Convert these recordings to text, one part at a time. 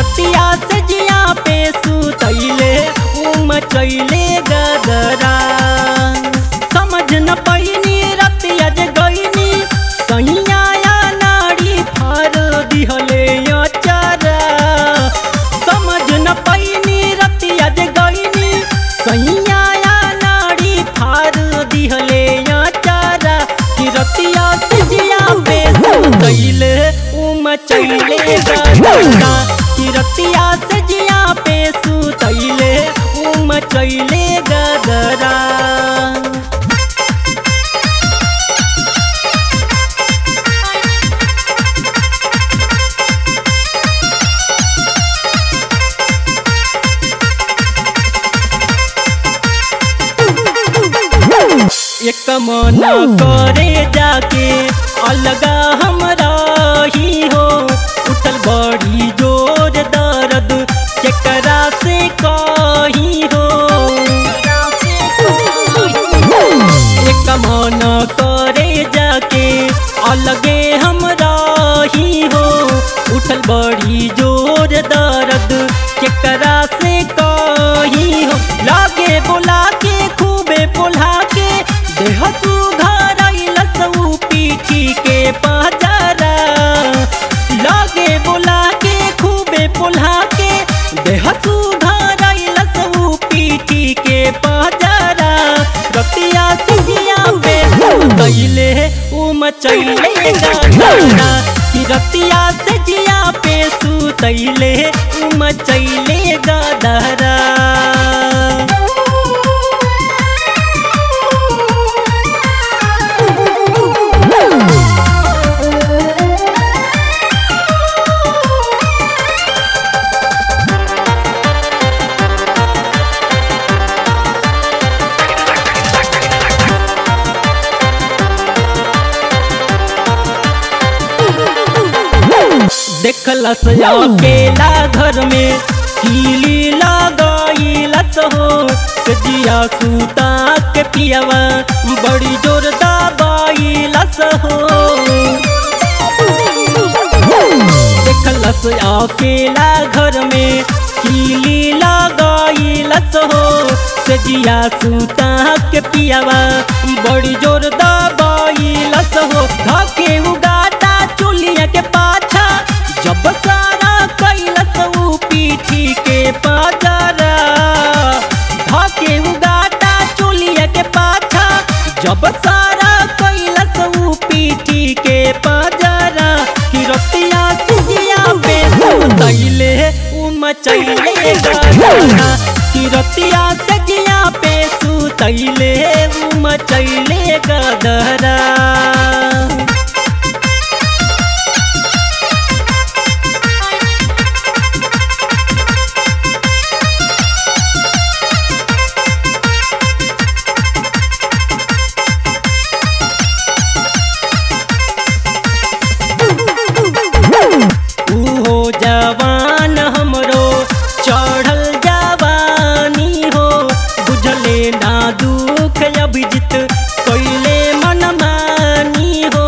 रतिया से जिया पे सुतैले उम चैले गदरा समझ न पैनी रतिया जे गईनी सैया या नाड़ी फार दिहले अचारा समझ न पैनी रतिया जे गईनी सैया या नाड़ी फार दिहले अचारा कि रतिया से जिया पे सुतैले उम चैले गदरा कि रतिया से जिया पे सुतैले उम चैले गदरा एक मन करे जाके अलगा हमरा ही हो उठल बड़ी जोर दर्द केकरा से कही हो एक मन करे जाके अलगे हमरा ही हो उठल बड़ी जोर दर्द केकरा से कही हो लागे बोला के खूबे बोला के देह सुघर लसऊ पीठी के पहचारा लागे बोला के खूबे बोला के देह सुघर लसऊ पीठी के पहचारा रतिया सिजिया पे दैले उम चैले गाना कि रतिया से जिया पे सुतैले उम चैले गदरा देखलस अकेला घर में कीली लगाईलस हो सजिया सूता के पियवा बड़ी जोर दबाईलस हो देखलस अकेला घर में कीली लगाईलस हो सजिया सूता के पियवा बड़ी जोर दबाईलस हो धके उगाटा चुलिया के पाछा जब सारा कैलस ऊ पीठी के पाजरा धके उगाटा चुलिया के पाछा जब सारा कैलस ऊ पीठी के पाजरा कि रतिया सिजिया पे दैले उम चैले गदरा कि रतिया सजिया पे सुतैले उम चैले गदरा उहो जवान हमरो चढ़ल जवानी हो बुझले ना दुख अभिजित कैले मनमानी हो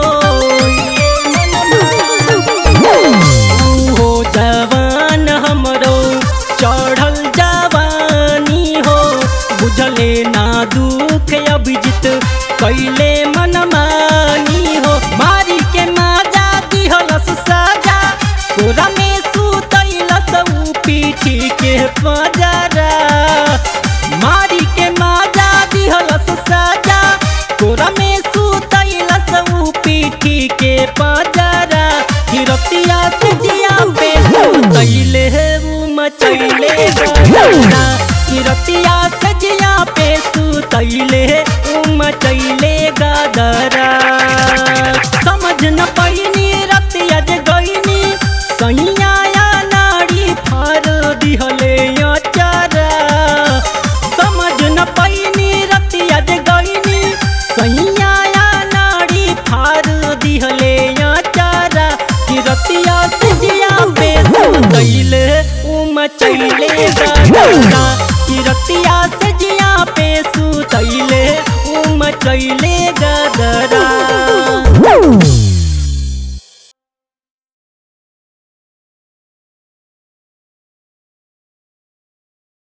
उहो जवान हमरो चढ़ल जवानी हो बुझले ना दुख अभिजित कैले मनमानी हो मारी के माजा दिहलस साजा कोरा में सुतैलस ऊ पीठी के पजरा मारी के माजा दिहलस साजा कोरा में सुतैलस ऊ पीठी के पजरा हिरतिया से जिया पे सुतैले ऊ मचैले गदरा हिरतिया से जिया पे सुतैले ऊ मचैले गदरा समझ न पैनी रतिया जे गईनी सैया या नाड़ी फार दिहले अचारा समझ न पैनी रतिया जे गईनी सैया या नाड़ी फार दिहले अचारा कि रतिया से जिया पे दैले उम चैले